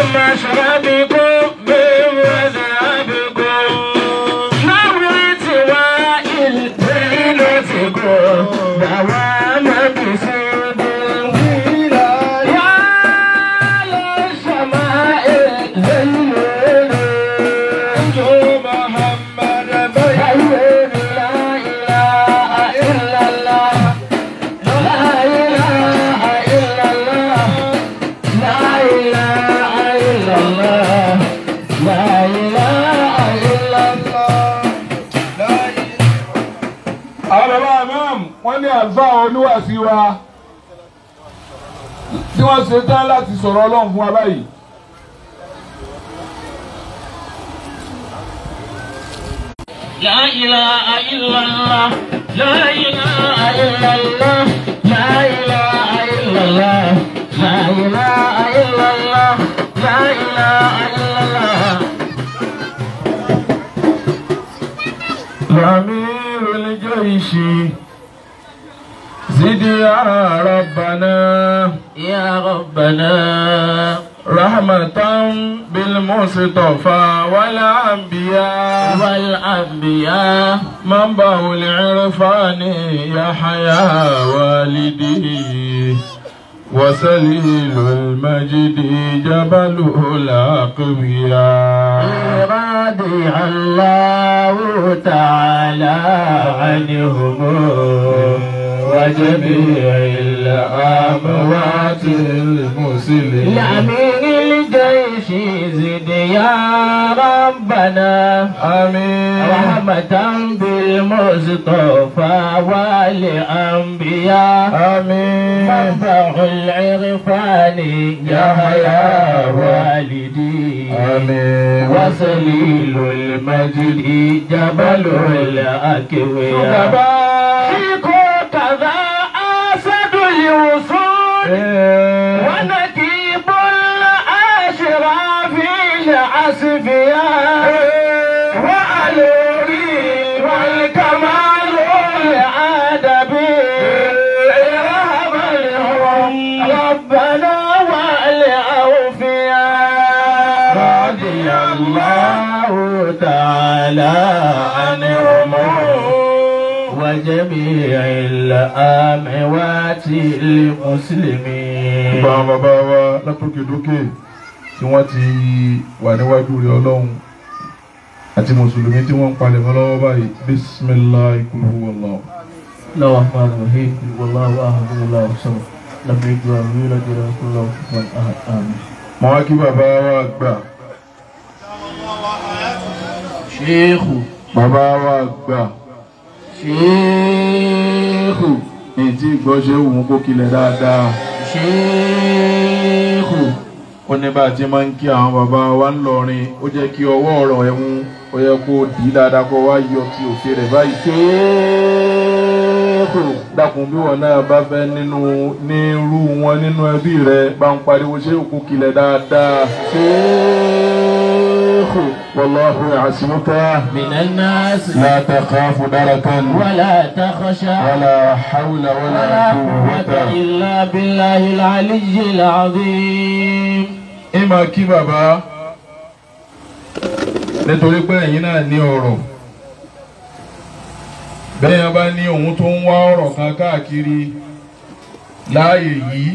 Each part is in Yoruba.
مشربكم من مذهبكم نويت وائل زينتكم دوام بسود يا للشمائل زينون محمد بين لا إله إلا الله لا إله إلا الله لا إله إلا الله لا إله إلا الله àwọn bàbá imam wọ́n ní àlùfáà oníwàásí wa tí wọ́n ṣe tán láti sọ̀rọ̀ ọlọ́run fún wa báyìí. لا إله إلا الله لا إله إلا الله لا إله إلا الله لا إله إلا الله لا إله إلا الله أمير الجيش زد يا ربنا يا ربنا رحمة بالمصطفى والأنبياء والأنبياء منبع العرفان يحيى والدي وسليل المجد جبل الأقوياء رضي الله تعالى عنهم وجميع الأموات المسلمين لأمين الجيش زد يا ربنا آمين رحمة بالمصطفى والأنبياء آمين منبع العرفان يحيى والدي آمين وسليل المجد جبل الأكوياء فيكم كذا أسد الوصول ونكيب الأشراف العسفياء وعلوري والكمال الأدبي رهب الهم ربنا والأوفياء رضي الله تعالى عنهم وجميع الأموات المسلمين Bá àwọn bàbá wa látòkè dókè tí wọ́n ti wà níwájú rẹ̀ ọlọ́run àti mùsùlùmí tí wọ́n ń palẹ̀ mọ́ lọ́wọ́ báyìí bisimilahi kulu wàllah. الله الرحمن الرحيم والله احد الله الصمد لم يلد ولم يولد ولم يكن له كفوا احد امين Mọ̀ wá kí bàbá wa gbà. شيخ Bàbá wa gbà. شيخ Ní tí ìgbọ́ ṣe wù ú kó kilẹ̀ dáadáa. شيخ Ó ní bá a ti máa ń kí àwọn bàbá wa ń lọrin. Ó jẹ́ kí ọwọ́ ọ̀rọ̀ ẹ̀hún ó yẹ kó dì í dáadáa kó wá yọ ti òfin rẹ̀ báyìí. شيخ dákun bí wọn náà bá fẹ́ nínú ní irú wọn nínú ẹbí rẹ bá ń pariwo ṣé òkú kilẹ̀ dáadáa. شيخ wallahu ya'simuka من الناس la takhafu darakan ولا تخشى wala hawla wala ولا قوة quwwata. إلا بالله العلي العظيم ìmọ̀ kí bàbá nítorí pé ẹ̀yin náà ní ọ̀rọ̀ bẹ́ẹ̀ yẹn bá ní òun tó ń wá ọ̀rọ̀ kan káàkiri láàyè yìí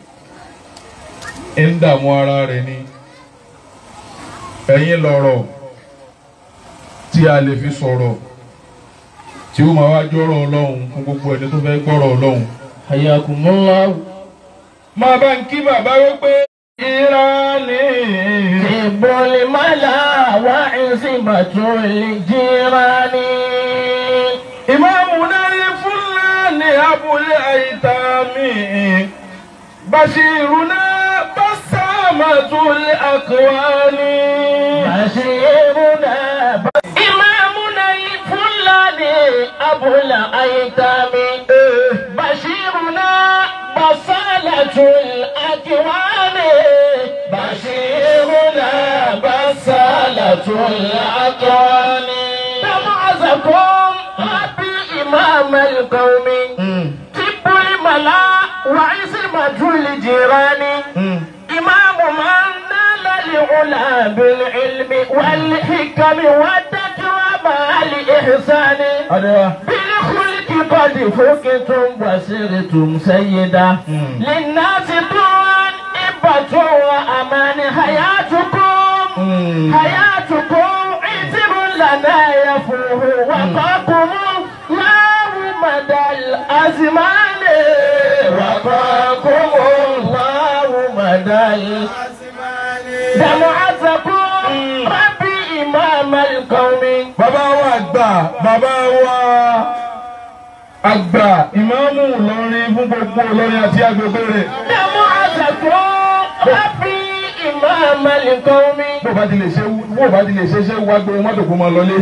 ń dààmú ara rẹ̀ ni ẹ̀yin lọ̀rọ̀ tí a lè fi sọ̀rọ̀ tí ó máa wá jọ́rọ̀ ọlọ́run fún gbogbo ẹni tó fẹ́ gbọ́rọ̀ ọlọ́run. حياكم الله máa bá ń kí bàbá wípé ìrànlẹ́. حب الملا وعصمة الجيران إمامنا الفلاني أبو الأيتام بشيرنا بسامة الأكوان بشيرنا إمامنا الفلاني أبو الأيتام بشيرنا بصالة الأكوان بشيرنا بصالة الأكوان تبعثكم أبي إمام القوم طب الملا وعصمة الجيران إمام من نال بالعلم والحكم والتقوى مع الإحسان adéwà بالخلق قد فقتم وسرتم سيدا للناس طوعا إبة وأمان حياتكم حياتكم عتب لنا يفوه وقاكم الله مدى الأزمان وقاكم الله مدى الأزمان دمعتكم ربي إمام القوم bàbá wa àgbà bàbá wa àgbà ìmáàmù Ìlọrin fún gbogbo Ìlọrin àti agbègbè rẹ̀ دمعتكم ربي إمام القوم bó bá ti lè ṣe bó bá ti lè ṣe ṣe wá gbé mọ́tò kó máa lọlé.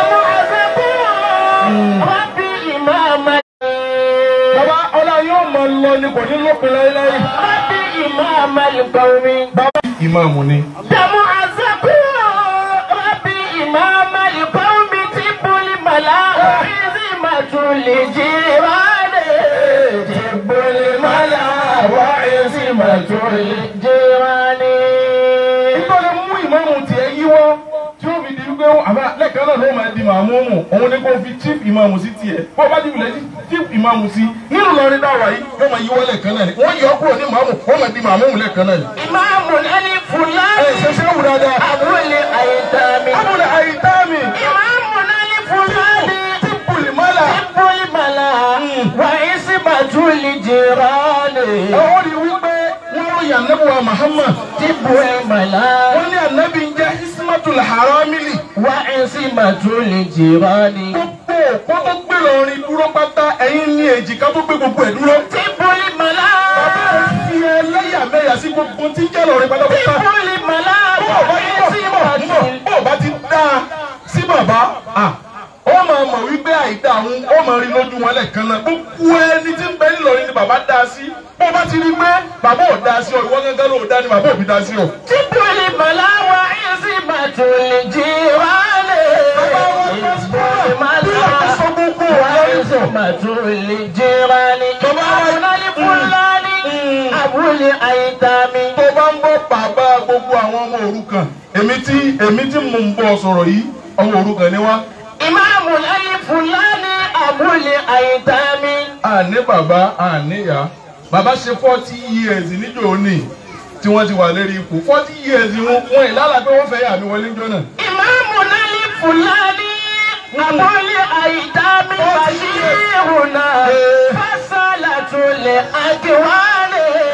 دمعتكم ربي إمام bàbá ọlá yóò máa lọ ní kò ní lópin láéláé. ربي إمام القوم bàbá ìmáàmù ni. دمعتكم ربي إمام القوم تب الملاء عزمة الجيران تب الملاء وعزمة الجيران ìtọ́lẹ̀ mú ìmáàmù tiẹ̀ yíwọ́ tí ó fi di wípé àbá lẹ́ẹ̀kan náà ló máa di màmúmù òun ni kò fi chief ìmáàmù sí tiẹ̀ bó o bá ti wulẹ̀ chief ìmáàmù sí nínú Ìlọrin dáwà yìí wọ́n máa yíwọ́ lẹ́ẹ̀kan náà ni wọ́n yọ kúrò ní màmú wọ́n máa di màmúmù lẹ́ẹ̀kan náà ni. إمام الألف ẹ فلان ṣe ṣe wù dáadáa. أبو الأيتام abúlé àyítáàmì إمام الألف فلان tíbùlì mọ́là. حب الملا وعصمة الجيران àwọn rí wípé wọ́n ròyìn ànábùwà Muhammad حب الملا wọ́n ní ànábì ń jẹ́ ismatul haramili. وعصمة الجيران gbogbo òpó tó gbé lọrin dúró pátá ẹ̀yin ní èjìká tó gbé gbogbo ẹ̀ dúró. حب الملا bàbá fi ẹlẹ́yàmẹ̀yà sí gbogbo tí ń jẹ́ lọrin pátápátá. حب الملا bó o bá ti bọ̀ bọ̀ وعصمة bọ̀ bó o bá ti dá a sí bàbá à ó máa mọ̀ wípé àìdá àwọn ó máa rí lójú wọn lẹ́ẹ̀kan náà gbogbo ẹni tí ń bẹ nílọrin ni bàbá dá a sí bó o bá ti rí pé bàbá ò dá a sí ọ ìwọ gángan ló dá ni bàbá ò fi dá a sí ọ. حب الملا وعصمة الجيران حب الملا وعصمة الجيران إمام الفلان أبو الأيتام tó bá ń bọ́ bàbá gbogbo àwọn ọmọ òrukàn èmi tí èmi tí mò ń bọ̀ sọ̀rọ̀ yìí ọmọ òrukàn ni wá. إمام الفلان أبو الأيتام àní bàbá àní ìyá bàbá ṣe forty years níjọ́ òní tí wọ́n ti wà lérí ipò forty years wọn wọn ìlànà pé wọ́n fẹ́ yà mí wọlé níjọ́ náà. إمام الفلان أبو الأيتام بشيرنا فصلة الأكوان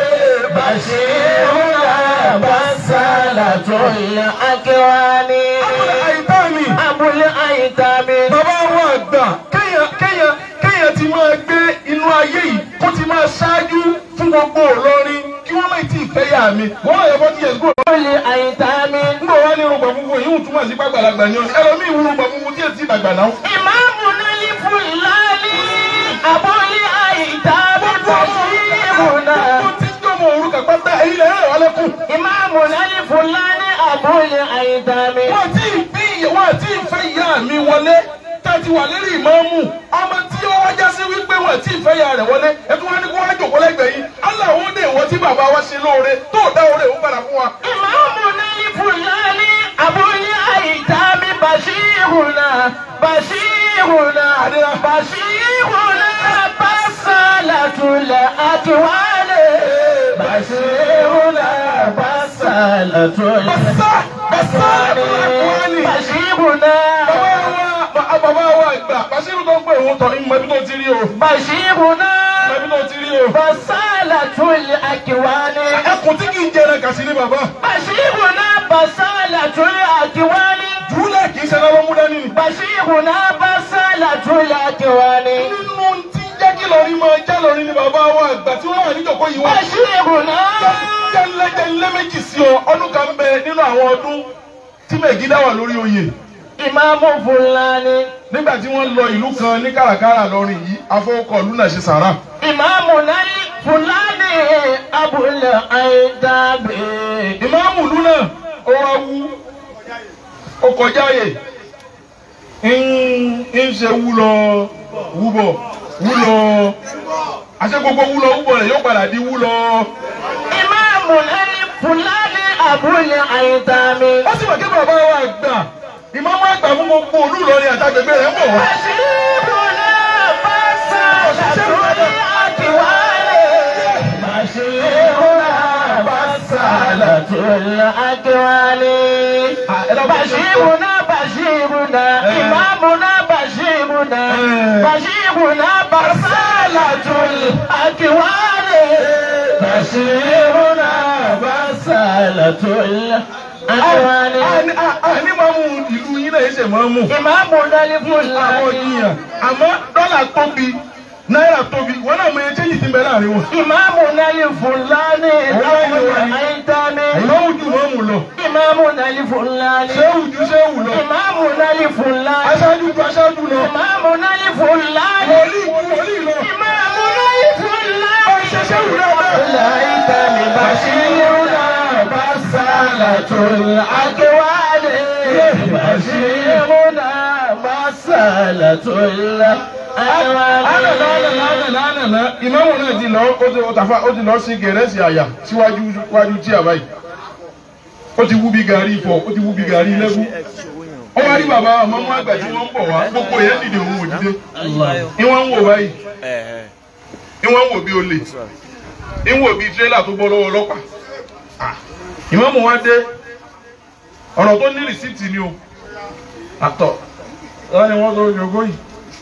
بشيرنا فصلة الأكوان àbúlé àyíká mi أبو الأيتام bàbá wa àgbà kéèyàn kéèyàn kéèyàn ti máa gbé inú ayé yìí kó ti máa ṣáájú fún gbogbo Ìlọrin kí wọ́n má tí ì fẹ́ yà mí wọ́n lọ yẹ forty years kúrò. أبو الأيتام nígbà wá ní irungba funfun yìí ń túmọ̀ sí pàgbàlagbà ni ọ ẹlòmíì wú irungba funfun tí èsì ìdàgbà náà. إمامنا الفلان أبو الأيتام بشيرنا gbogbo tí ń jọmọ òrukàn pátá èyí lè rẹ̀ wá lẹ́kùn. إمامنا الفلان أبو الأيتام wọ́n ti bí wọ́n ti fẹ́ ìyá mi wọlé tàti wà lérí ìmáàmù ọmọ tí ó wájá sí wípé wọ́n ti fẹ́ ìyá rẹ̀ wọlé ẹtú wọn ni kó wá jòkó lẹ́gbẹ̀ẹ́ yìí aláwọ̀ dé ìwọ tí bàbá wa ṣe lóore tó dá oore òun padà fún wa. إمامنا الفلان أبو الأيتام بشيرنا بشيرنا بشيرنا بسالة الأكوان بشيرنا بسالة الأكوان بشيرنا bàbá wa bàbá wa gbà Bàṣírù tó ń pè òun tọ̀ ìmọ̀ ibi tó ti rí o بشيرنا ìmọ̀ ibi tó ti rí o. بسالة الأكوان ẹkùn tí kì í jẹrẹ kàṣí ní bàbá بشيرنا بسالة الأكوان jùlẹ̀ kì í ṣe lọ́wọ́ mú dání ni. بشيرنا بسالة الأكوان nínú tí jẹ́ kí lọ́rin máa já lọ́rin ni bàbá wa àgbà tí wọ́n wà níjọ̀kọ́ yìí wá. بشيرنا jẹ́nlẹ́ jẹ́nlẹ́ méjì sí ọ ọdún kan bẹ nínú àwọn ọdún tí mẹ̀gídá wà lórí oyè. إمام فلاني nígbà tí wọ́n lọ ìlú kan ní kàràkàrà lọ́rin yìí afọwọ́kọ̀ ìlú náà ṣe sàrà. إمامنا الفلاني أبو الأيتام ìmáàmù ìlú náà ó wá wú ó kọjá yè ń ń ṣe wú lọ wú bọ̀ wú lọ àṣẹ gbogbo wú lọ wú bọ̀ rẹ̀ yóò padà di wú lọ. إمامنا الفلاني أبو الأيتام ó sì mọ̀ kí bàbá wa gbà ìmọ̀mọ́ àgbà fún gbogbo olú Ìlọrin àtàgbègbè rẹ̀ ń bọ̀ wá. بشيرنا الأكوان بشيرنا بشيرنا إمامنا بشيرنا بشيرنا بسالة الأكوان بشيرنا بسالة الأكوان àní máa mú ìlú yín náà ṣe máa mú. إمامنا àwọn الفلاني ènìyàn àmọ́ dọ́là tóbi náírà tóbi wọn náà mọ iye chéyì ti ń bẹ láàrin wọn. إمامنا الفلاني أبو الأيتام ìmọ̀mù ju ìmọ̀mù lọ. إمامنا الفلاني ṣéwù ju ṣéwù lọ. إمامنا الفلاني aṣáájú ju aṣáájú lọ. إمامنا الفلاني wòlíì ju wòlíì lọ. إمامنا الفلاني ṣe ṣéwù dáadáa. الأيتام بشيرنا بسالة الأكوان بشيرنا بسالة الأكوان Ànànà ìmáàmù náà ti lọ ó ti ọ̀tàfà ó ti lọ sí gẹ̀rẹ́sì àyà síwájú síwájú tí a báyìí. Ó ti wú bí gàrí ifọ̀, ó ti wú bí gàrí lẹ́gùn. Ó wá rí bàbá àmọ́mú àgbà tí wọ́n ń bọ̀ wá, gbogbo yẹn dìde òun ò dìde. Ìwọ́n ń wò báyìí, ìwọ́n ń wò bí olè, ìwọ́n wò bí tírélà tó bọ́ lọ́wọ́ ọlọ́pàá. Ah, Ìmáàmù wa dé, ọ̀rọ̀ tó ní rìsíìtì ni o. Àtọ̀, wọ́n ní wọ́n tó jogó yìí.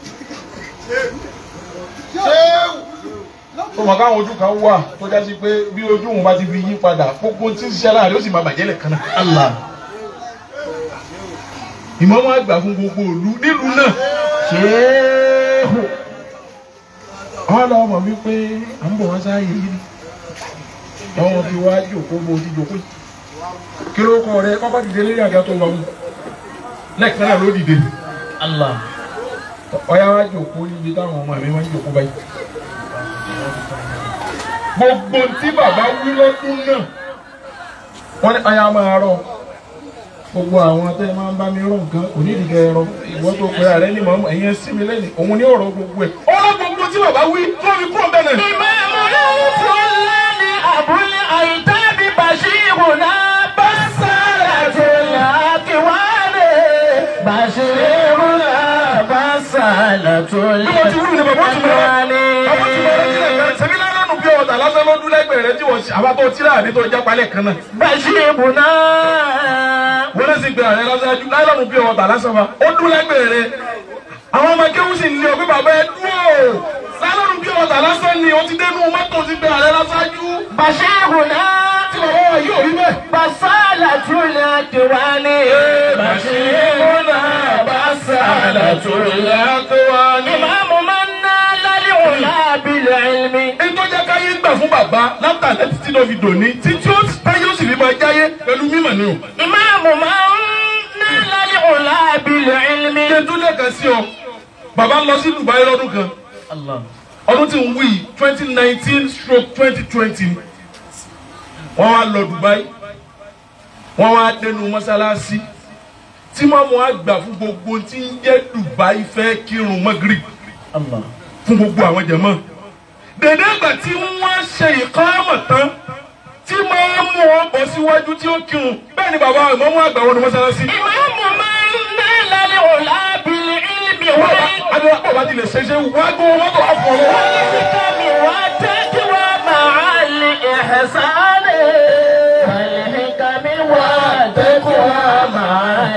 tó mọ̀ káwọn ojú kan wà tó já sí pé bí ojú òun bá ti fi yí padà gbogbo tí ń ṣiṣẹ́ láàrin ó sì máa bàjẹ́ lẹ́ẹ̀kan náà. Allah. ìmọ̀mọ́ àgbà fún gbogbo òlu nílùú náà. Ṣéhù. àwọn lọ mọ̀ wípé à ń bọ̀ wá sáàyè yìí ni àwọn fi wá jòkó bó ti jòkó yìí. kí ló kọ rẹ kọ́kọ́ dìde lórí àga tó wà mú lẹ́ẹ̀kan náà ló dìde. Allah. ọ̀yá wá jòkó níbi táwọn ọmọ mi máa ń jòkó báyìí. gbogbo tí bàbá wí lọ́dún náà wọ́n ní ọ̀yá máa rọ gbogbo àwọn tẹ́ ẹ máa ń bá mi rọ nǹkan kò ní ìdíkẹ́ ẹ̀rọ ìwọ́n tó pe ààrẹ ní mọ̀ọ́mọ́ ẹ̀yẹn sí mi lẹ́yìn òun ní ọ̀rọ̀ gbogbo ẹ̀. ọ̀rọ̀ gbogbo tí bàbá wí tó fi kúrò bẹ́ẹ̀ náà. إمامنا الفلاني أبو الأيتام بشيرنا بسالة الأكوان بشيرنا بسالة bí wọ́n ti wúlò ní bàbá ó ti mọ̀ الأكوان bàbá ti mọ̀ ọ́ sílẹ̀ kan sẹ́mi lánàá bí ọ̀tà lásán ló dún lẹ́gbẹ̀ẹ́ rẹ tí wọ́n ṣe àbátọ́ tíra àdé tó jápa lẹ́ẹ̀kan náà. بشيرنا wọ́n lè sì gbé ààrẹ lásán láìlọ́nù bí ọ̀tà lásán wa ó dún lẹ́gbẹ̀ẹ́ rẹ. àwọn ọmọ kéwù sì ń lé ọ pé bàbá ẹ dúró láìlọ́nù bí ọ̀tà lásán ni ó ti dénú mọ́tò ti gbé ààrẹ lásájú. بشيرنا tí bàbá wa yóò rí bẹ́ẹ̀. بسالة الأكوان بشيرنا بسالة الأكوان إمام من نال العلا بالعلم ẹni tó jẹ́ káyé gbà fún bàbá látàlẹ́ títí ló fi dòní títí ó táyé ó sì fi máa jáyé pẹ̀lú mímọ̀ ni o. إمام من نال العلا بالعلم ṣé tún lẹ́ẹ̀kan sí ọ bàbá lọ sí Dubai lọ́dún kan الله ọdún tí ń wí twenty nineteen stroke twenty twenty wọ́n wá lọ Dubai wọ́n wá dẹnu mọ́sálásí tí mọ́mú àgbà fún gbogbo tí ń jẹ́ Dubai fẹ́ kírun Maghrib الله fún gbogbo àwọn jẹ̀mọ́ dèdè ìgbà tí wọ́n ṣe ìkámọ̀ tán tí máa mú wọn bọ̀ síwájú tí ó kírun bẹ́ẹ̀ ni bàbá ìmọ̀mú àgbà wọn ni mọ́sálásí. إمام من نال العلا بالعلم والحكم adúlá pọ̀ bá ti lè ṣe ṣe wá gbọ́ mọ́tò àfọ̀ lọ́wọ́. والتقوى مع الإحسان والحكم والتقوى مع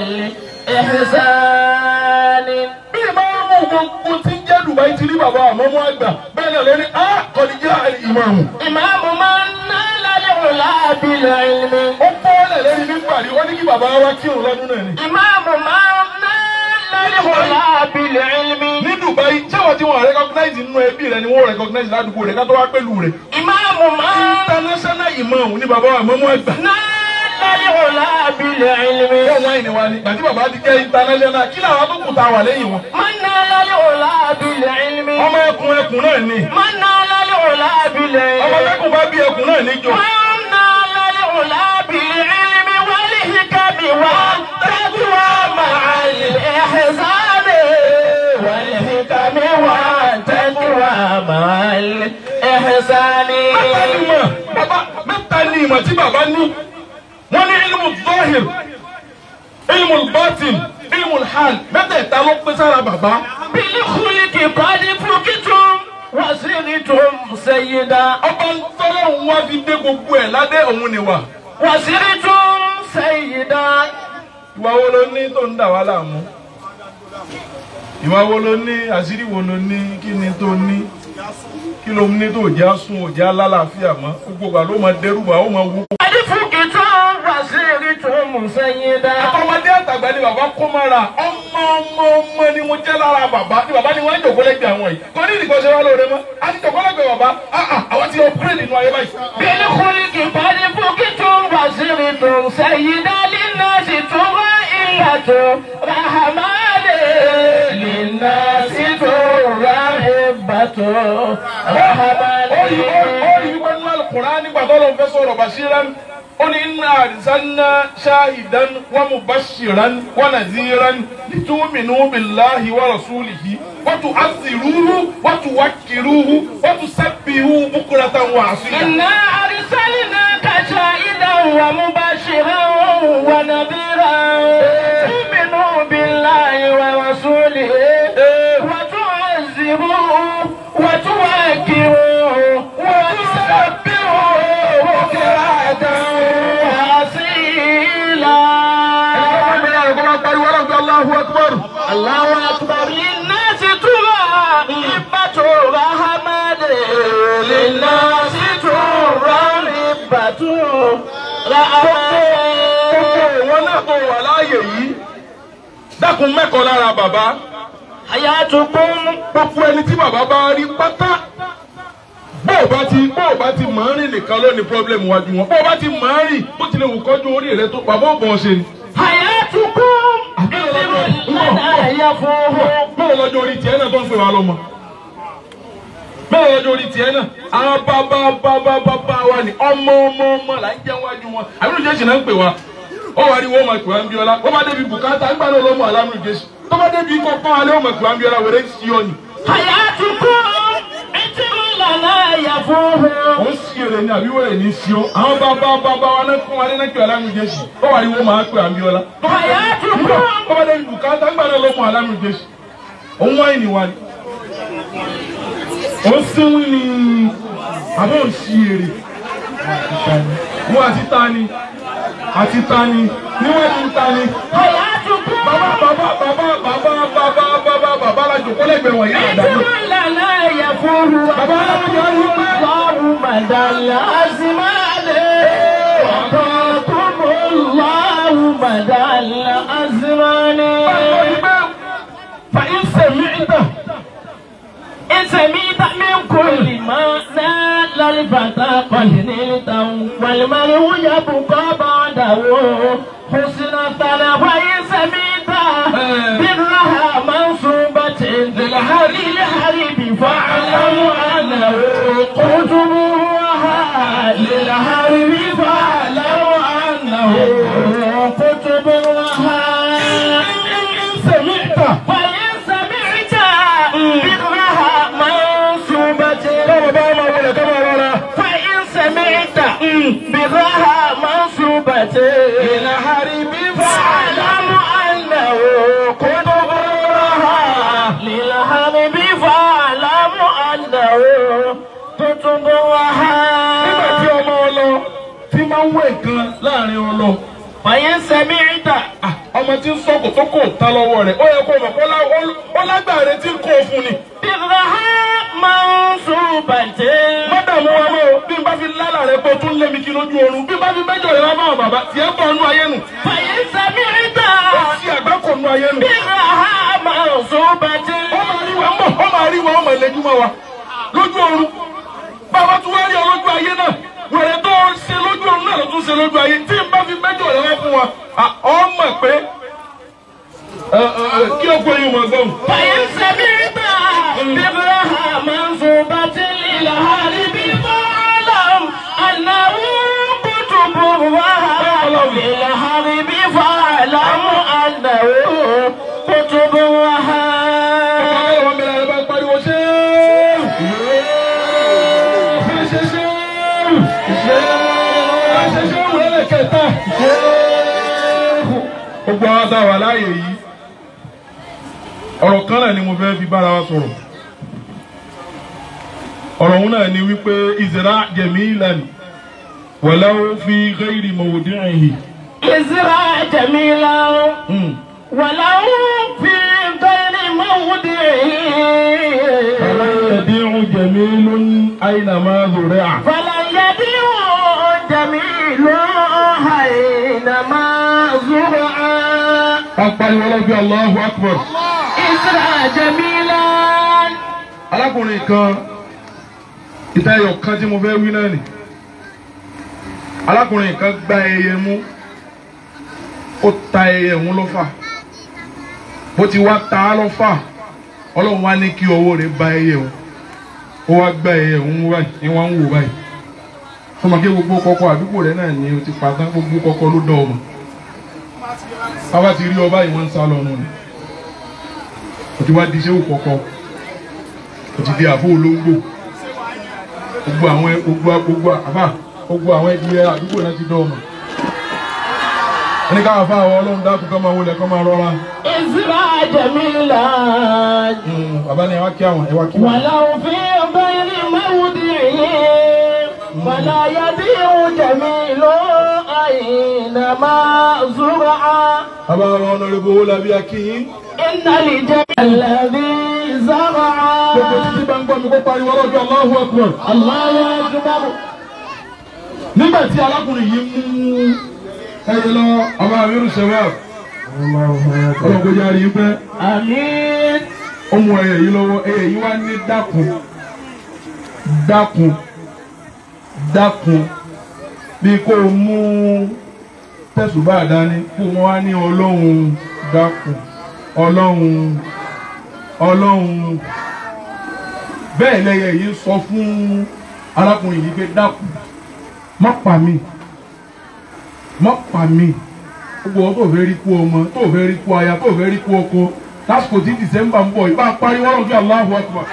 الإحسان bí ìmáàmù gbogbo tí ń jẹ́ Dubai ti rí bàbá àmọ́mú àgbà bẹ́ẹ̀ náà lórí a kọ́díjà ìmáàmù. إمام من نال العلا بالعلم ó bọ́ọ̀lẹ̀ lórí nígbà rí wọ́n ní kí bàbá wa kírun lọ́dún náà ni. إمام من نال العلا بالعلم ní Dubai sáwọn tí wọ́n recognize nínú ẹbí rẹ ni wọ́n recognize ládùúgbò rẹ ká tó wá pẹ̀lú rẹ. إمام من international ìmáàmù ní bàbá àmọ́mú àgbà. نال العلا بالعلم wọ́n wáyé ni wá ní gbàtí bàbá ti jẹ́ international kí làwọn tó kù ta wà lẹ́yìn wọn. من نال العلا بالعلم ọmọ ẹkùn ẹkùn náà ni. من نال العلا ọmọ بالعلم ẹkùn bá bí ẹkùn náà níjọ. من نال العلا بالعلم والحكم والتقوى مع الإحسان والحكم والتقوى مع الإحسان mẹ́ta ni ìmọ̀ bàbá mẹ́ta ni ìmọ̀ tí bàbá ní wọ́n ní ilmu zahir ilmu batin ilmu hal mẹ́tẹ̀ẹ̀ta ló pín sára bàbá. بالخلق قد فقتم وصرتم سيدا ọba ń tọ́lọ̀ ń wá fi dé gbogbo ẹ̀ ládé òun ni wà. وصرتم سيدا ìwà wo ló ní tó ń dà wá láàmú. ìwà wo ló ní àṣírí wo ló ní kí ni tó ní kí ló ní tó jẹ́ sún òjá lálàáfíà mọ́ gbogbo wa ló máa dẹ́rù wa ó máa wú. قد فقتم وصرتم سيدا àtọmọdé àtàgbà ni bàbá kó mára ọmọ ọmọ ọmọ ni mo jẹ́ lára bàbá ni bàbá ni wọ́n ń jòkó lẹ́gbẹ̀ẹ́ àwọn yìí kò ní ìdíkọ̀ ṣe wá lóore mọ́ a ti jòkó lẹ́gbẹ̀ẹ́ bàbá ah ah àwọn ti upgrade nínú ayé báyìí. بالخلق قد فقتم وصرتم سيدا للناس ترائية رحمن للناس ترهبة رحمن ó yí wípé nínú alukura nígbà tó lọ fẹ́ sọ̀rọ̀ bashiran ó ní inna arsalna shahidan wa mubashiran wa nadhiran litu'minu billahi wa rasulihi wa tu'azziruhu wa tuwakkiruhu wa tusabbihuhu bukratan wa asila. إنا أرسلناك شاهدا ومبشرا ونذيرا تؤمنوا بالله ورسوله وتعزروه وتوكروه وتسبحوه بكرة وأصيلا الله أكبر للناس ترى إبة رحمن للناس ترى إبة رحمن wọn náà tó wà láàyè yìí dákun mẹ́kọ̀ọ́ lára bàbá حياتكم gbogbo ẹni tí bàbá bá rí pátá bó o bá ti bó o bá ti mọ̀ ń rìn nìkan ló ní pọ́blẹ́mù wájú wọn bó o bá ti mọ̀ ń rìn bó tilẹ̀ wù kọ́jú orí rẹ tó bàbá ò bọ̀ ọ́ ṣe ni. حياتكم مثل المنى يفوه bẹ́ẹ̀ lọ́jọ́ orí tiẹ̀ náà tó ń pè wá lọ́mọ. bẹ́ẹ̀ lọ́jọ́ orí tiẹ̀ náà àwọn bàbá bàbá bàbá wa ni ọmọ ọmọ ọmọ là ń jẹ́ wájú wọn àbúrò jésù náà ń pè wá. ó wà ní wọ́n máa pè wá ń bí ọlá wọ́n bá débi bùkátà ń gbà náà lọ́mọ àlámù jésù tó bá débi kọ́ pọ́n alẹ́ wọ́n máa pè wá ń bí ọlá wẹ̀rẹ́ sí ọ ni. حياتكم مثل المنى يفوه ó ń sí èrè ní àbí wẹ̀rẹ̀ ní sí ọ. àwọn bàbá bàbá wa náà fún wa ní náà àlámù jésù ó wà ní wọ́n máa pè wá ń bí ọlá. حياتكم tó bá débi bùkátà ń gbà náà lọ́mọ àlámù jésù. òun wáyé ni wa ni. ó sínwín ni àbọ̀ ò sí èrè. wọ́n àti ta ni àti ta ni níwọ̀n ti ń ta ni. حياتكم bàbá bàbá bàbá bàbá bàbá bàbá bàbá la jòkó lẹ́gbẹ̀ẹ́ wọ̀nyí àdáni. مثل المنى يفوه bàbá alábìyá yìí pé. الله مدى الأزمان وقاكم الله مدى الأزمان فإن سمعت إن سمعت من كل ما نال الفتى قد نلته والمرء يبقى بعده حسن الثناء وإن سمعت برها منصوبة للحرب فاعلم أنه قطبها للحرب فاعلم أنه قطبها إن سمعت وإن سمعت برها منصوبة فإن سمعت برها منصوبة للحرب فاعلم أنه قطبها للحرب فاعلم أنه قطبها nígbà tí ọmọ ọlọ tí máa ń wẹ̀ gan láàrin ọlọ. فإن سمعت Ah, ọmọ tí ń sọ kòtókò ta lọ́wọ́ rẹ̀ ó yẹ kó mọ̀ kó lá- ó- ó lágbàre tí ń kó o fún ni. برها منصوبة mọ́dàmú wa mọ́ o bí n bá fi lálà rẹ̀ pé o tún lé mi kí lójú oorun bí n bá fi mẹ́jọ rẹ̀ wá bá wọn bàbá tiẹ̀ bọ̀ nú ayé nù. فإن سمعت ó sì àgbákò nú ayé nù. برها منصوبة ó máa rí wa mọ̀ ó máa rí wa ó máa lẹ́jú mọ́ wa lójú oorun. bàbá tún wá rí ọ lójú ayé náà wẹ̀rẹ̀ tó ń ṣe lójú oorun náà ló tún ṣe lójú ayé tí n bá fi mẹ́jọ rẹ̀ wá fún wa ah, ọ mọ̀ pé ẹ, ẹ, ẹ, kí ó gbé yín mọ̀ gbọ́n. فإن سمعت برها منصوبة للهارب فاعلم أنه كتب وهاب للهارب فاعلم أنه كتب وهاب Ọlọ́run mi lára bá pariwo ṣéèrù. Ṣé ṣe ṣéèrù? Ṣé ṣe ṣéèrù lẹ́lẹ̀kẹta? gbogbo àwọn tá a wà láàyè yìí ọ̀rọ̀ kan náà ni mo fẹ́ fi bára wa sọ̀rọ̀ ọ̀rọ̀ òun náà ni wípé ìzẹ̀rá jẹ̀mí ìlànà wàláwó fi ghairi mawdi'ihi. ازرع جميلا Hmm. ولو في غير موضعه فلا يضيع جميل أينما زرع فلن يبيع جميل حينما زرع apariwo ọlọ́gbẹ́ Allahu Akbar. ازرع جميلا alákùnrin kan ìtayọ̀ kan tí mo fẹ́ wí náà nì alákùnrin kan gba ẹyẹ mú ó ta ẹyẹ òun lọ́fà bó ti wá ta á lọ́fà ọlọ́run wá ní kí ọwọ́ rẹ̀ ba ẹyẹ òun ó wá gba ẹyẹ òun mú báyìí ní wọ́n ń wò báyìí fọmọ kí gbogbo kọkọ àdúgbò rẹ̀ náà ni o ti pa tán gbogbo kọkọ ló dán ọmọ bàbá ti rí ọba yìí wọ́n ń sá lọ nù ni o ti wá di iṣẹ́ òkọ̀kọ̀ o ti di àbó olóńgbò gbogbo àwọn gbogbo gbogbo àbá gbogbo àwọn ẹdìyẹ àdúgbò náà ti dán ọmọ ẹni káwọn afá àwọn ọlọ́run dákun kọ́ máa wọlé kọ́ máa rọra ازرع جميلا Mm, bàbá ni ẹ wá kí àwọn ẹ wá kí wọn. ولو في غير موضعه فلا يبيع جميل أينما زرع bàbá àwọn ọ̀nàrẹ́bù owó làbí akínyín إن الجميل الذي زرع gbogbo títí bá ń gbọ́ mi kó pariwo ọlọ́jọ́ Allahu Akbar. الله أكبر nígbà tí alákùnrin yìí mú ẹyẹ lọ ọba amiru shabab ọlọ́gbọ́n yára yìí pẹ́ آمين ó mú ẹyẹ yìí lọ́wọ́ ẹyẹ yìí wá ní dákun dákun dákun bí kò mú tẹ̀sùbá dání kó wọ́n wá ní ọlọ́run dákun ọlọ́run ọlọ́run bẹ́ẹ̀ lẹ́yẹ yìí sọ fún arákùnrin yìí pé dákun má pa mí má pa mí gbogbo ọ tó fẹ́ rí kú ọmọ tó fẹ́ rí kú aya tó fẹ́ rí kú ọkọ lásìkò tí dìsẹ́mbà ń bọ̀ ìbá pariwo ọ̀rọ̀ bí Allahu Akbar.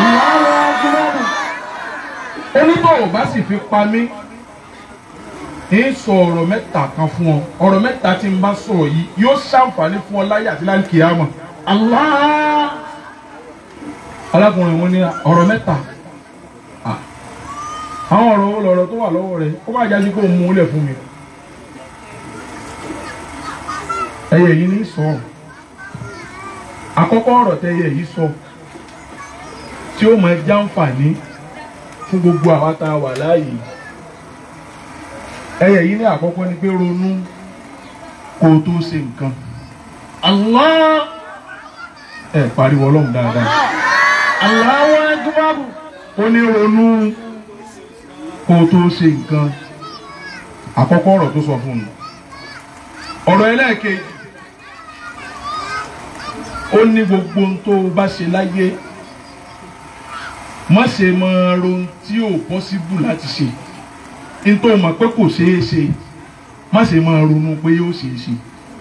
onítọ̀ ò bá sì fi pa mí ń sọ ọ̀rọ̀ mẹ́ta kan fún ọ ọ̀rọ̀ mẹ́ta tí n bá sọ̀rọ̀ yìí yóò ṣàǹfààní fún ọ láyé àti láyé kìámà. الله alákùnrin wọn ní ọ̀rọ̀ mẹ́ta Ah. àwọn ọ̀rọ̀ wo lọ̀rọ̀ tó wà lọ́wọ́ rẹ̀ kó má jáde kó mú un lẹ̀ fún mi. ẹyẹ yìí ní sọ àkọ́kọ́ ọ̀rọ̀ tẹyẹ yìí sọ tí ó máa jàǹfààní fún gbogbo àwa tá a wà láàyè ẹyẹ yìí ní àkọ́kọ́ ni pé ronú kó o tó ṣe nǹkan الله ẹ pariwo ọlọ́run dáadáa. الله أكبر ó ní ronú kó o tó ṣe nǹkan àkọ́kọ́ ọ̀rọ̀ tó sọ fún un ọ̀rọ̀ ẹlẹ́ẹ̀kejì ó ní gbogbo ohun tó o bá ṣe láyé má ṣe máa ronú tí ò pọ́síbù láti ṣe ní tó o mọ̀ pé kò ṣeé ṣe má ṣe máa ronú pé yóò ṣeé ṣe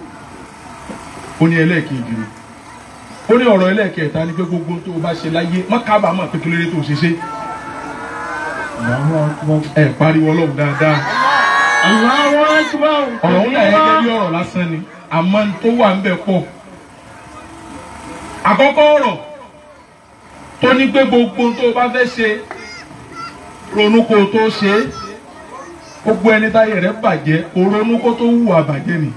ó ní ẹlẹ́ẹ̀kejì rẹ̀ ó ní ọ̀rọ̀ ẹlẹ́ẹ̀kẹta ni pé gbogbo ohun tó o bá ṣe láyé má kábàámọ̀ pé kí ló dé tó o ṣe ṣe ẹ pariwo ọlọ́run dáadáa الله أكبر ọ̀rọ̀ ń dà gẹ́gẹ́ bí ọ̀rọ̀ lásán ni àmọ́ n tó wà ń bẹ̀ pọ̀ àkọ́kọ́ ọ̀rọ̀ tó ní pé gbogbo ohun tó o bá fẹ́ ṣe ronú kó o tó ṣe é gbogbo ẹni táyé rẹ̀ bàjẹ́ kó ronú kó tó hùwà bàjẹ́ ni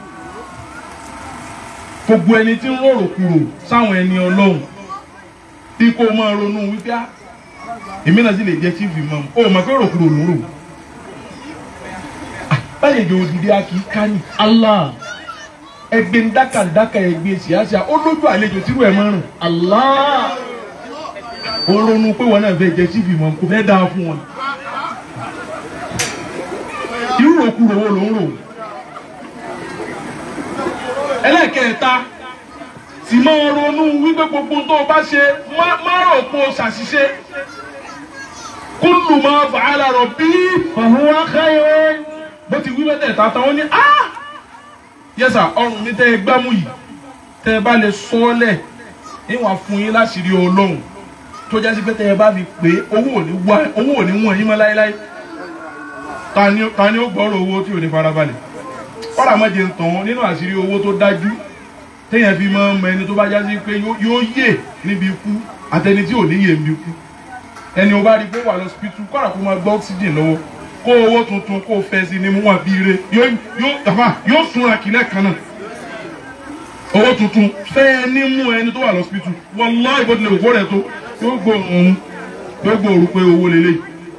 gbogbo ẹni tí ń rorò kúrò sáwọn ẹni ọlọ́run bí kò máa ronú wípé á èmi náà sì lè jẹ́ chief imam ó mọ̀ pé rò kúrò lóró báyìí jẹ́ òdìdí a kì í ká ní الله ẹgbẹ́ ń dákàdákà ẹgbẹ́ síáṣá ó lójú àlejò tírú ẹ̀ márùn الله ó ronú pé wọn náà fẹ́ jẹ́ chief imam kò fẹ́ dáa fún wọn irú òkúrò wo ló ń rò ẹlẹ́kẹ̀ẹ́ta sì máa ronú wípé gbogbo tó o bá ṣe má má rò pé o ṣàṣìṣe kúlù máa fa'ala rabbi فهو خير bó ti wí mẹ́tẹ̀ẹ̀ta tán ó ní á yẹ́sà ọrùn mi tẹ́ ẹ gbámú yìí tẹ́ ẹ bá lè sọ ọ́ lẹ̀ níwọ̀n fún yín láṣìírí ọlọ́run tó jásí pé tẹ́ ẹ bá fi pé owó ò ní wá owó ò ní wọ̀n yín mọ́ láéláé ta ni ta ni ó gbọ́rọ̀ owó tí ò ní farabalẹ̀ kọ́ra mọ́jẹ ń tàn nínú àṣírí owó tó dájú téèyàn fi máa ń mọ ẹni tó bá jásí pé yóò yóò yè níbi ikú àtẹni tí ò ní yè níbi ikú ẹni o bá rí pé wà lọ sípítù kọ́ra kó máa gbọ́ oxygen lọ́wọ́ kó owó tuntun kó fẹ́ sí ni mú wọn bí ire yóò yóò àbá yóò súnra kìlẹ̀ kan náà owó tuntun fẹ́ ní mú ẹni tó wà lọ sípítù wallahi ìbọn tilẹ̀ òkú rẹ̀ tó yóò gbóòórùn yóò gbóòórùn pé owó lélẹ̀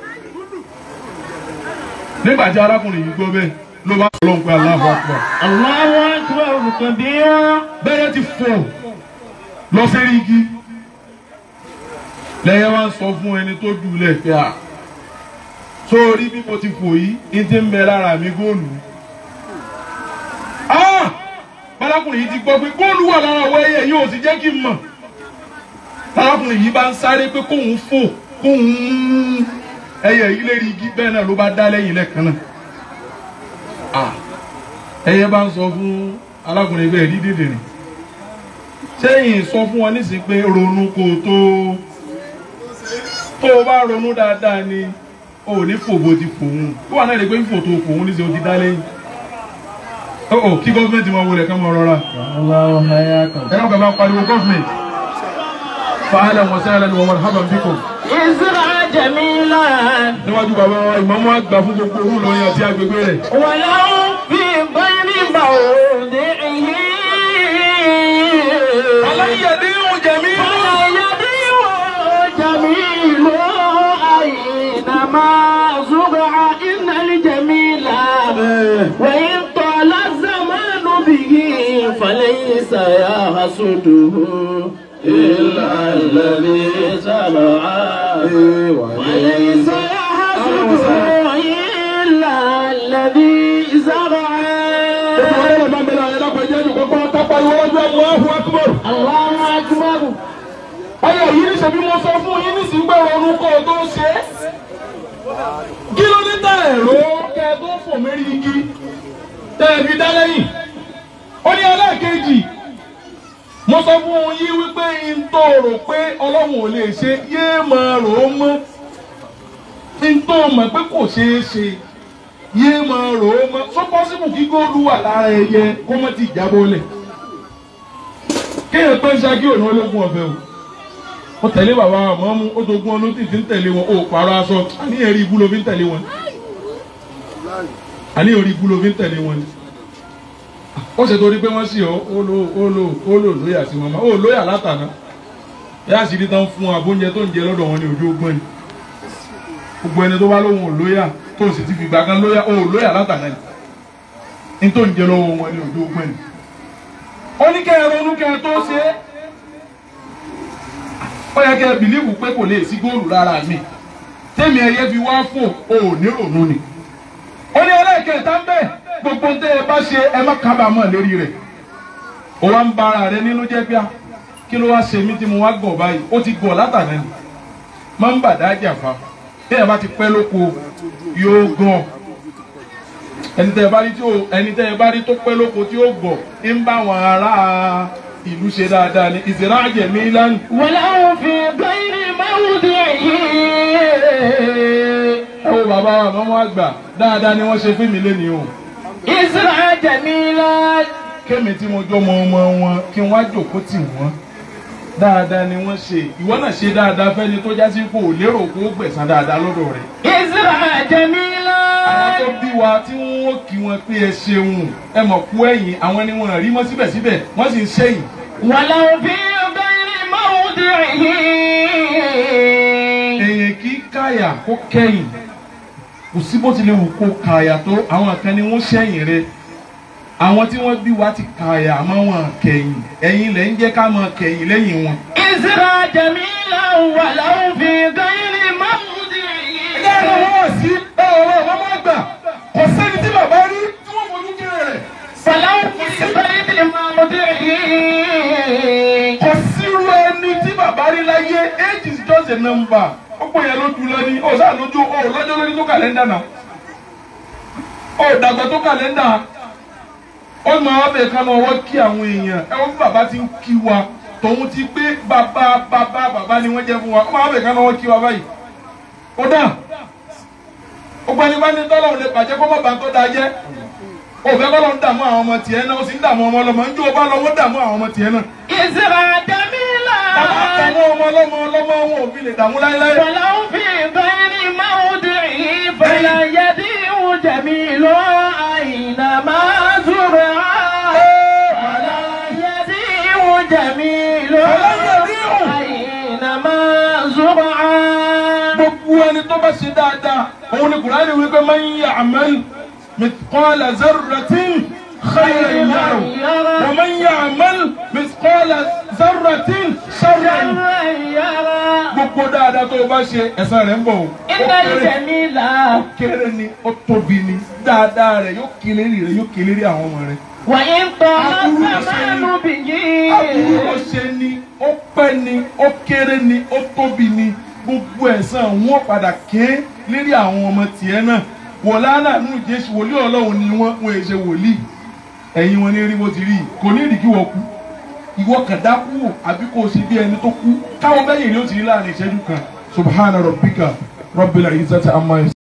nígbà tí arákùnrin yìí gbọ́ bẹ́ẹ̀ ló bá lọ́n pé Allahu Akbar Allahu akbar kabira. bẹ́ẹ̀ ti fọ̀ lọ sẹ́rí igi lẹ́yìn wá ń sọ fún ẹni tó jù lẹ̀ pé à sórí bí mo ti fò yìí ní ti ń bẹ lára mi góòlù ah bálákùnrin yìí ti gbọ́ pé góòlù wà lára àwọn ẹyẹ yìí ò sì jẹ́ kí n mọ̀ bálákùnrin yìí bá ń sáré pé kóun fò kóun mú ẹyẹ yìí lérí igi bẹ́ẹ̀ náà ló bá dá lẹ́yìn lẹ́ẹ̀kan náà ah ẹyẹ bá ń sọ fún alákùnrin bẹ́ẹ̀ ní dèdè rìn sẹ́yìn sọ fún wọn nísìnyí pé ronú kó o tó tó o bá ronú dáadáa ni o ò ní fòbó ti fòun ó wà náà lè pé fífò tó fòun níṣẹ́ o ti dá lẹ́yìn ó ò kí gọ́ọ̀mẹ̀ntì máa wọlé ká máa rọra Allahu hayyakum. ẹ̀rọ kan bá pariwo gọ́ọ̀mẹ̀ntì fàálẹ̀ wọ́n sẹ́yìn lẹ́nu wọn hábà bíkò Isra jamilan. níwájú bàbá wa ìmọ̀mọ́ àgbà fún gbogbo orú lọ́yìn àti agbègbè rẹ̀ ولو في غير موضعه aláyẹ̀dẹ́ ìhùn jẹ̀mí فلا يضيع جميل أينما زرع إن الجميل وإن طال الزمان به فليس يحسده إلا الذي زرعه وليس يحسده إلا الذي زرعه الله أكبر Ayọ̀ yìí ní ṣebí mo sọ fún yín nísìnyí pé ọrùn kọ́ ọ tó ṣe é. Kí ló dé tá ẹ̀rọ kẹ ẹ tó fò mérí igi tẹ ẹ fi dá lẹ́yìn? Ó ní ẹlẹ́ẹ̀kejì. Mo sọ fún yín wípé n tó rò pé Ọlọ́run ò lè ṣe yéé máa rò ó mọ́. N tó mọ̀ pé kò ṣeé ṣe yéé máa rò ó mọ́. Sọ pọ́sibù kí góòlù wà lára ẹyẹ kó mọ́ ti jábọ́ lẹ̀. Kéèyàn pé ń ṣáájú òní ológun ọ̀fẹ́ o ó tẹ̀lé bàbá àmọ́ mú ó dogun ọdún tí ti ń tẹ̀lé wọn ó pààrọ̀ aṣọ àníyàn rí ibú ló fi ń tẹ̀lé wọn àníyàn rí ibú ló fi ń tẹ̀lé wọn ó ṣe torí pé wọ́n sì ọ́ ó lò ó lò ó lò lóyà sí wọn ó lóyà látàná yá sì rí tán fún abóúnjẹ tó ń jẹ lọ́dọ̀ wọn ní ojú ogbọ́n ni gbogbo ẹni tó bá lóhun ò lóyà tó sì ti fìgbà kan lóyà ó lóyà látàná ni ní tó ń jẹ lọ́wọ́ wọn ní ojú ogbọ́n ni ó ní kẹ́ ẹ ronú kẹ́ ẹ tó ṣe é ó yẹ kẹ́ ẹ bìlíìfù pé kò lè sí góòlù lára mi tẹ́mi ẹyẹ fi wá fò ó ní ronú ni. ó ní ẹlẹ́ẹ̀kẹta ń bẹ̀ gbogbo tẹ́ ẹ bá ṣe ẹ má kábàámọ̀ lérí rẹ̀ ó wá ń ba ara rẹ nínú jẹ́ bíà kí ló wá ṣe mí tí mo wá gọ̀ báyìí ó ti gọ̀ látàná ni máa ń bàdá jàfa tẹ́ ẹ bá ti pẹ́ lóko yóò gàn ẹni tẹ́ ẹ bá rí tí ó ẹni tẹ́ ẹ bá rí tó pẹ́ lóko tí ó gọ̀ ń bá àwọn ará ìlú ṣe dáadáa ni ìsirá jẹ̀mí lánàá. ولو في غير موضعه ẹ wo bàbá wa mọ́mọ́ àgbà dáadáa ni wọ́n ṣe fún mi lẹ́nu o Isra jamilan. kémi tí mo jọ mọ ọmọ wọn kí n wá jòkó tì wọ́n dáadáa ni wọ́n ṣe ìwọ náà ṣe dáadáa fẹ́ni tó jásí kó o lérò kó o gbẹ̀san dáadáa lọ́dọ̀ rẹ̀ Isra àwọn jamilan. tó bí wa tí wọ́n ó kí wọn pé ẹ ṣeun ẹ mọ̀ kú ẹ̀yìn àwọn ni wọ́n rí mọ́ síbẹ̀síbẹ̀ wọ́n sì ń ṣẹ́yìn ولو في غير موضعه èèyàn kì í káyà kó kẹ́yìn kò sí bó tilẹ̀ wù kó káyà tó àwọn kan ni wọ́n ṣẹ́yìn rẹ̀ àwọn tí wọ́n bí wa ti káyà àmọ́ wọn kẹ́yìn ẹ̀yin lẹ́ ń jẹ́ ká máa kẹ́yìn lẹ́yìn wọn. Isra jamilan ولو في غير ẹgbẹ́ موضعه ẹ̀rọ wọn sí ọ̀rọ̀ wọn má gbà kò sẹ́ni tí bàbá rí tí wọ́n fojú kéré rẹ̀ ولو في غير موضعه kò sírú ẹni tí bàbá rí láyé age is just a number ọ̀pọ̀ yẹn ló dùn lọ́ní ọ̀sán lójú ọ̀ lọ́jọ́ lórí tó kàlẹ́ndà náà ọ̀ dàgbà tó kàlẹ́ndà ó máa wá bẹ̀ẹ̀ ká máa wọ́ kí àwọn èèyàn ẹ wọ́n bí bàbá ti ń kí wa tòun ti pé bàbá bàbá bàbá ni wọ́n jẹ́ fún wa ó máa wá bẹ̀ẹ̀ ká máa wọ́ kí wa báyìí ó dà ó gbani bá ní tọ́lọ̀ ò lè bàjẹ́ kó má bàa tó da jẹ́ òfẹ́ kọ́ ló ń dààmú àwọn ọmọ tiẹ̀ náà ó sì ń dààmú ọmọ ọlọ́mọ ń jó o bá lọ wọ́n dààmú àwọn ọmọ tiẹ̀ náà. إسرا جميلا bàbá dààmú ọmọ ọlọ́mọ ọlọ́mọ wọn ò fi lè dààmú láéláé. ولو في غير موضعه فلا يضيع جميل أينما زرع ولا يضيع جميل أينما زرع gbogbo ẹni tó bá ṣe dáadáa òun ni kùránì wípé man ya'mal mithqala zarratin khayran yarahu wa man ya'mal mithqala zarratin sharran شرا يرى gbogbo dáadáa tó o bá ṣe ẹ̀san rẹ̀ ń bọ̀ o. إن الجميل ó kéré ni ó tóbi ni dáadáa rẹ̀ yóò kélérí rẹ̀ yóò kélérí àwọn ọmọ rẹ̀. وإن طال الزمان به aburú ló ṣe ni ó pẹ́ ni ó kéré ni ó tóbi ni gbogbo ẹ̀san wọn padà ké lérí àwọn ọmọ tiẹ̀ náà wọ̀lánà nínú jésù wòlíì ọlọ́run ni wọ́n wọ́n ṣe wòlíì ẹ̀yin wọn ní rí bó ti rí yìí kò ní ìdí kí wọ́n kú ìwọ kàn dákú wò àbí kò sí bí ẹni tó kú káwọn bẹ́yìn ni ó ti rí láàrin ìṣẹ́jú kan subhana rabbika rabbil izzati amma yasifun.